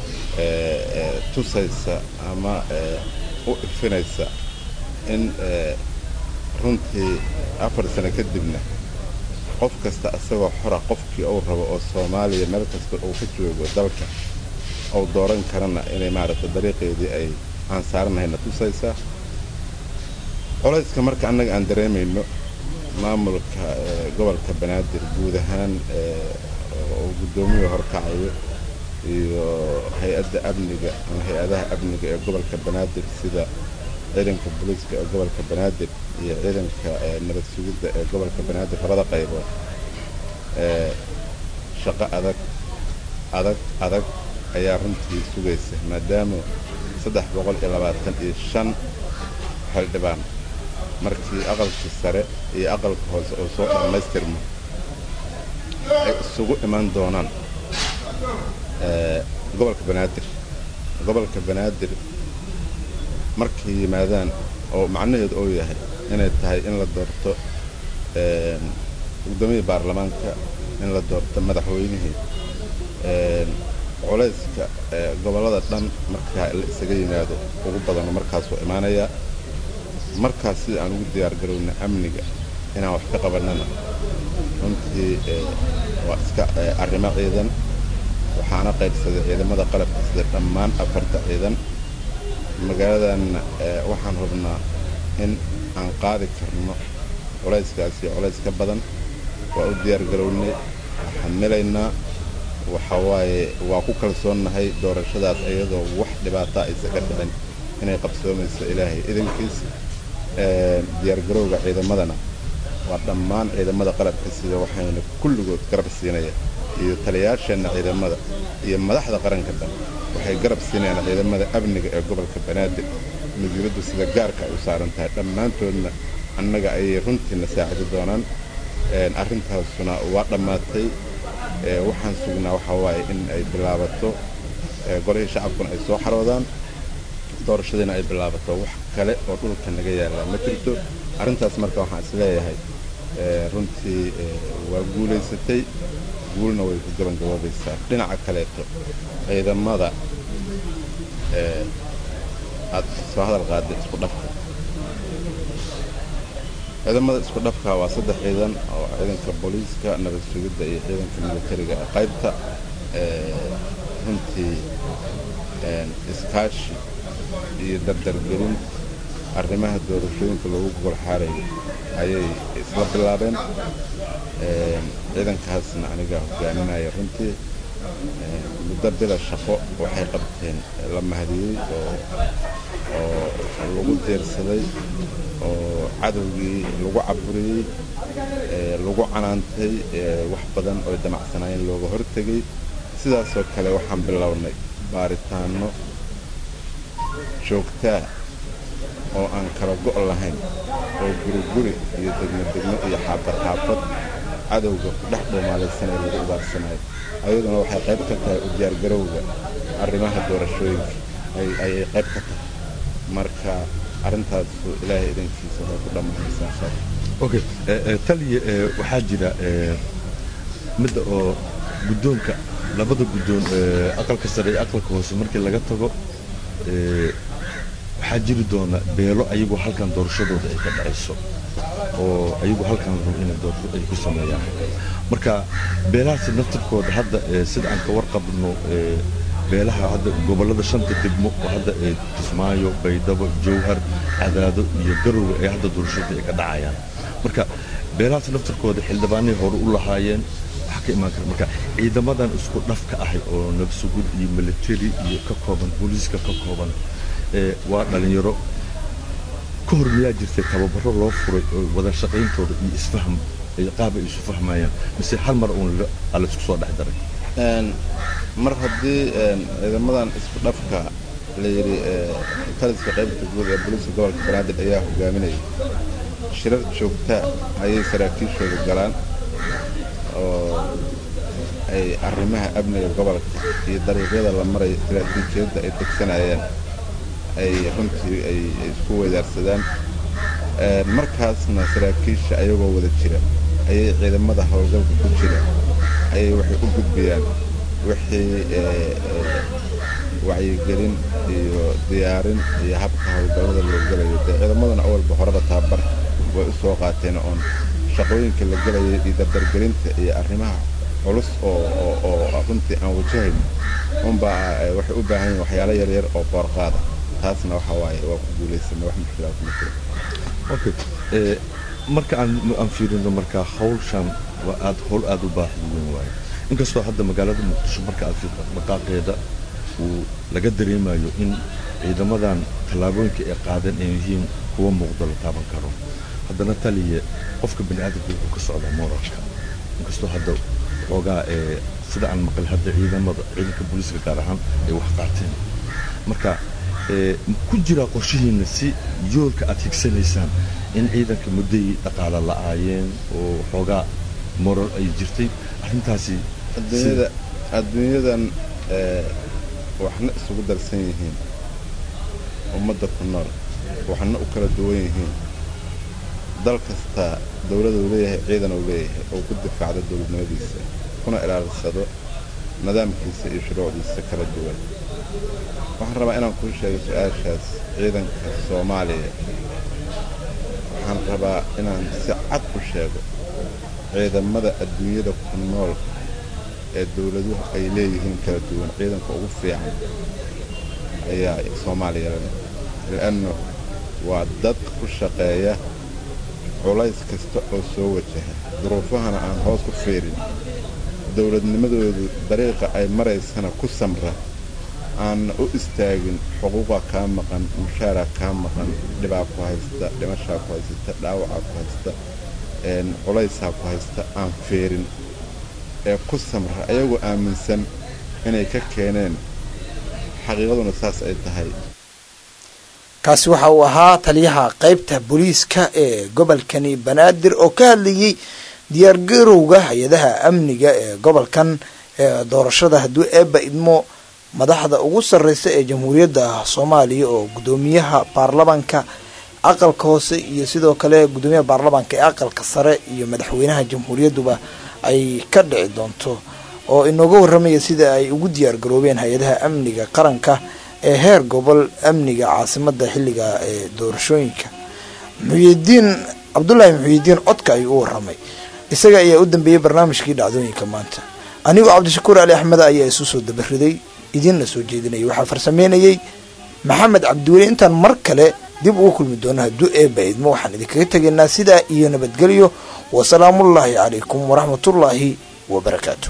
tusaysa ama u ifinaysa in runtii afar sano kadibna qof kasta isagoo xora qofkii uu rabo oo soomaaliya meel kasta uu ka joogo dalka uu dooran karana inay maaragtay dariiqeedii ay aan saaranahayna tusaysaa colayska marka annaga aan dareemayno maamulka gobolka banaadir guud ahaan oo guddoomiya horkacayo iyo hay-adda amniga ama hay-adaha amniga ee gobolka banaadir sida ciidanka booliiska ee gobolka banaadir iyo ciidanka nabad sugidda ee gobolka banaadir labada qaybood shaqo adag adag adag ayaa runtii sugaysa maadaama saddex boqol iyo labaatan iyo shan xildhibaan markii aqalkii sare iyo aqalka hoose oo soo dhammaystirmo ay isugu iman doonaan gobolka banaadir gobolka banaadir markay yimaadaan oo macnaheedu uu yahay inay tahay in la doorto guddoomiyii baarlamaanka in la doorto madaxweynihii culayska gobollada dhan markaa la isaga yimaado ugu badano markaasuu imaanayaa markaas sida aan ugu diyaar garowna amniga inaan wax ka qabannana runtii waa iska arrimo ciidan waxaana qaybsaday ciidamada qalabka sida dhammaan afarta ciidan magaaladan waxaan hubnaa in aan qaadi karno culayskaas iyo culays ka badan waa u diyaargarownay xamilaynaa waxa waaye waa ku kalsoonnahay doorashadaas iyadoo wax dhibaata aysa ka dhicin inay qabsoomayso ilaahay idankiis diyaargarowga ciidamadana waa dhammaan ciidamada qalabka sida waxayna kulligood garab siinaya iyo taliyaasheenna ciidamada iyo madaxda qaranka dhan waxay garab siinayaan ciidamada amniga ee gobolka banaadir mas-uuliyaddu sida gaarka ay u saaran tahay dhammaantoodna annaga ayay runtiina saacidi doonaan arrintaasuna waa dhammaatay waxaan sugnaa waxaa waaye in ay bilaabato golihii shacabkuna ay soo xaroodaan doorashadiina ay bilaabato wax kale oo dhulka naga yaallaa ma jirto arrintaas marka waxaan is leeyahay runtii waa guulaysatay guulna way ku gabangaboobaysaa dhinaca kaleeto ciidamada aad soo hadal qaadday isku dhafka ciidamada isku dhafka waa saddex ciidan oo ciidanka booliiska nabad sugidda iyo ciidanka militariga ee qaybta runtii iskaashi iyo dardargelin arrimaha doorashooyinka loogu gogol xaarayo ayay isla bilaabeen ciidankaasna aniga hogaaminaya runtii muddo bila shaqo waxay qabteen la mahadiyey oo lagu deersaday oo cadowgii lagu caburiyey lagu canaantay wax badan oo damacsanaayeen looga hortegay sidaasoo kale waxaan bilownay baaritaanno joogtaa oo aan kala go' lahayn oo guriguri iyo degmo-degmo iyo xaafad xaafad cadowga ku dhex dhuumaalaysanee lagu ubaarsanayo ayaduna waxay qayb ka tahay u diyaargarowga arrimaha doorashooyinka ayay qayb ka tahay marka arrintaasu ilaahay idankiisa waxay ku dhammaanaysaa shar okay taliya waxaa jira midda oo guddoonka labada guddoon aqalka sare iyo aqalka hoose markii laga tago waxaa jiri doona beelo ayagoo halkan doorashadooda ay ka dhacayso oo ayagoo halkan rabo inay doorasho ay ku sameeyaan marka beelahaasi naftirkooda hadda sida aan ka warqabno beelaha hadda gobollada shanta degmo oo hadda kismaayo baydhabo jowhar cadaado iyo garowga ee hadda doorashada ay ka dhacayaan marka beelahaas naftirkooda xildhibaanay hore u lahaayeen waxaa ka imaan kara marka ciidamadan isku dhafka ahay oo nabsugud iyo military iyo ka kooban booliiska ka kooban waa dhalinyaro ka hor miyaa jirtay tababaro loo furay oo wada shaqayntooda iyo isfaham qaab ay isu fahmayaan mise hal mar uun alla isku soo dhex daray mar haddii ciidamadan isku dhafka la yidhi taliska qaybta guud ee booliiska gobolka banaadir ayaa hogaaminayay shirar joogtaa ayay saraakiishooda galaan oo ay arrimaha amniga gobolka iyo dariiqyada la marayo istaraatiijiyadda ay degsanayaan ay runtii ay isku weydaarsadaan markaasna saraakiisha ayagoo wada jira ayay ciidamada howlgalka ku jira ayay waxay u gudbiyaan wixii wacyigelin iyo diyaarin iyo habka howlgallada loo gelayo dee ciidamaduna awalba horeba tababar way u soo qaateen oon shaqooyinka la gelayay iyo dardargelinta iyo arrimaha culus oo runtii aan wajahayn unbaa waxay u baahan yihin waxyaalo yaryar oo boorqaada taasna waxa waaye waa ku guulaysana wax mushkilaa kuma jiro okay marka aan aan fiirino marka hawshan waa aad howl aad u baaxad weyn waaye inkastoo hadda magaalada muqdisho marka aad fiirto dhaqaaqeeda uu laga dareemayo in ciidamadan tallaabooyinka ay qaadeen ay yihiin kuwa muuqdo la taaban karo haddana taliye qofka bani aadamka wuxuu ka socdaa moralka inkastoo hadda xoogaa ee sida aan maqal hadda ciidamada ciidanka booliiska gaar ahaan ay wax qaateen marka ku jiraa qorshihiina si yoolka aad higsanaysaan in ciidanka mudday dhaqaala la'aayeen oo xoogaa moral ay jirtay arrintaasi adduunyada adduunyadan waxna isugu darsan yihiin ummadda ku nool waxna u kala duwan yihiin dal kastaa dowlada uu leeyahay ciidan uu leeyahay oo ku difaacdo dowladnimadiisa kuna ilaalisado nidaamkiisa iyo shuruucdiisa kala duwan waxaan rabaa inaan kuu sheego su-aashaas ciidanka soomaaliya waxaan rabaa inaan si cad u sheego ciidamada adduunyada ku nool ee dowladuhu ay leeyihiin kala duwan ciidanka ugu fiican ayaa soomaaliya leh li'anno waa dad ku shaqeeya culays kasta oo soo wajaha duruufahana aan hoos ku fiirin dowladnimadoodu dariiqa ay maraysana ku samra aanna u istaagin xuquuqa kaa maqan mushaaraa kaa maqan dhibaa ku haysta dhimashaa ku haysata dhaawacaa ku haysta culaysaa ku haysta aan feerin ee ku samra ayagoo aaminsan inay ka keeneen xaqiiqaduna saas ay tahay kaasi waxa uu ahaa taliyaha qaybta booliiska ee gobolkani banaadir oo ka hadlayey diyaargarowga hay-adaha amniga ee gobolkan ee doorashada hadduu eebba idmo madaxda ugu sarreysa ee jamhuuriyadda soomaaliya oo guddoomiyaha baarlamanka aqalka hoose iyo sidoo kale guddoomiyaha baarlamaanka ee aqalka sare iyo madaxweynaha jamhuuriyadduba ay ka dhici doonto oo inooga warramaya sida ay ugu diyaar garoobeen hay-adaha amniga qaranka ee heer gobol amniga caasimada xilliga ee doorashooyinka muxuyidiin cabdulaahi muxuyidiin codka ayuu u waramay isaga ayaa u dambeeyey barnaamijkii dhacdooyinka maanta anigoo cabdishakuur ali axmed ayaa isu soo dabariday idiinna soo jeedinayay waxaa farsameynayey maxamed cabdiweli intaan mar kale dib ugu kulmi doono hadduu eebba idmo waxaan idinkaga tegaynaa sidaa iyo nabadgelyo wasalaamullaahi calaykum waraxmatullaahi wabarakaatu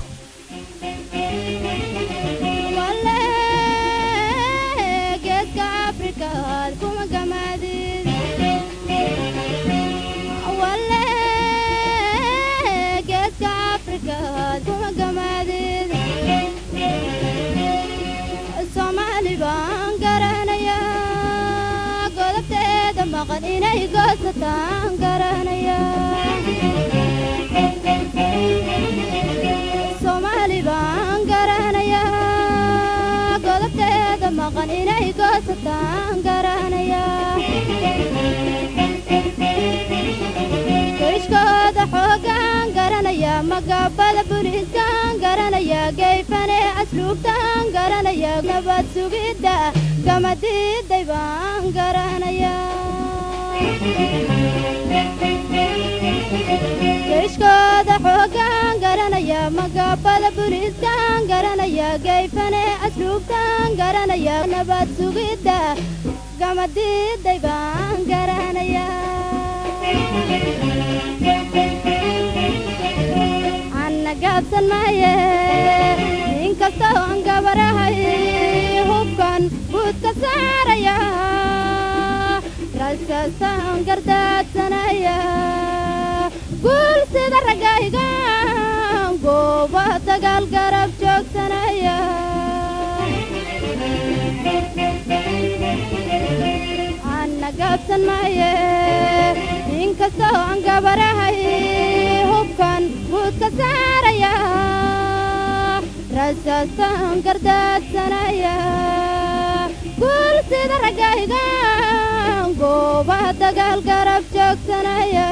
inay goosataan garanaya soomaali baan garanayaa godobteeda maqan inay goosataan garanaya geyshkooda xoogaan garanaya magabada buliiskaan garanaya geyfane asluubtaan garanaya nabad sugidda gamadiiday baan garanaya geyshkooda xoogaan garanaya magabada buliiskaan garanaya geyfane asluubtaan garanaya nabad sugidda gamadiiday baan garanaya anna gaabsan maaye inkastoo aan gabarahay hubkan buudka saaraya rasaasaan gardaadsanaya guul sida raggaygaan gooba dagaal garab joogsanaya anna gaabsan maaye inkastoo aan gabarahay hubkan buudka saaraya rasaasaan gardaadsanaya guul sida raggaygaan gooba dagaal garab joogsanaya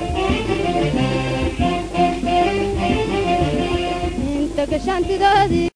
inta gashaantidoodii